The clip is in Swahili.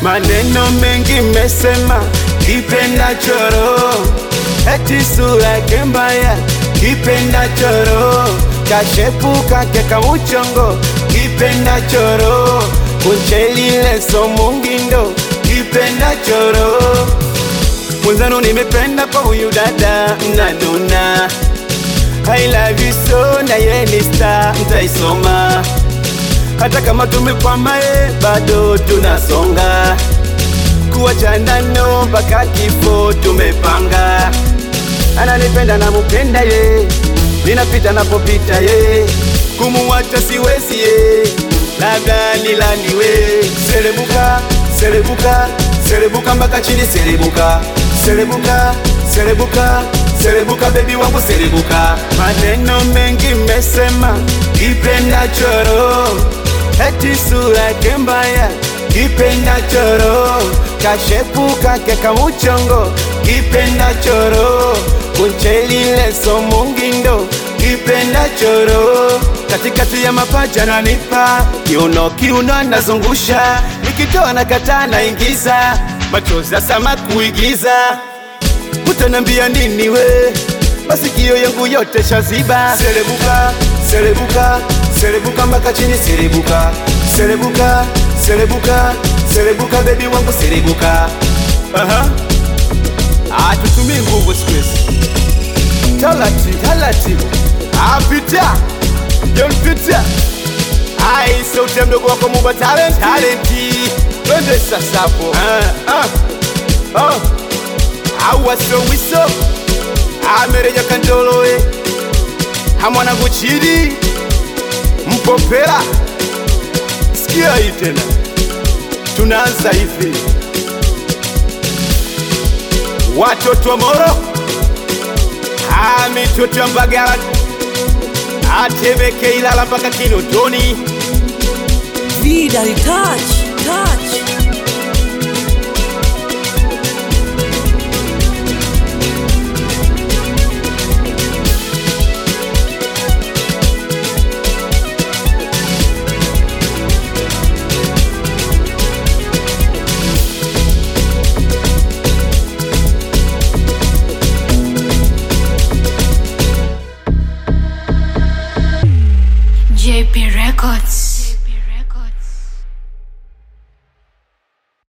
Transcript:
maneno mengi mesema, kipenda choro, eti sura yake mbaya, kipenda choro, kashepuka keka uchongo, kipenda choro, kunchelile so mungindo, kipenda choro, mwenzano nimependa kwa huyu dada mnanuna I love you so na ye ni star ntaisoma hata kama tumekwama ye bado tunasonga kuachana no mpaka kifo tumepanga ananipenda namupenda ye ninapita napopita ye kumuwacha siwezi ye labda nilaniwe serebuka serebuka serebuka mpaka chini serebuka serebuka serebuka serebuka bebi wangu serebuka maneno mengi mesema kipenda choro eti sura yake mbaya kipenda choro kashepuka keka muchongo kipenda choro kunchelile so mungindo kipenda choro katikati ya mapaja nanipa kiuno kiuno anazungusha nikitoa na kata naingiza machozi ya sama kuigiza utanambia nini we masikio yangu yote shaziba serebuka serebuka serebuka mpaka chini serebuka serebuka serebuka serebuka bebi wangu serebuka Aha. Ah, tutumii nguvu siku hizi talati talati apita John Peter ai sauti mdogo wako Muba talent talenti twende sasa hapo ah, ah, ah. au wasowiso amereja kandolowe hamwana kuchidi mpopera sikia hii tena tunaanza hivi watoto wa Moro Ah, mitoto ya Mbagala Atebeke Ilala mpaka Kinondoni Vidal touch, touch.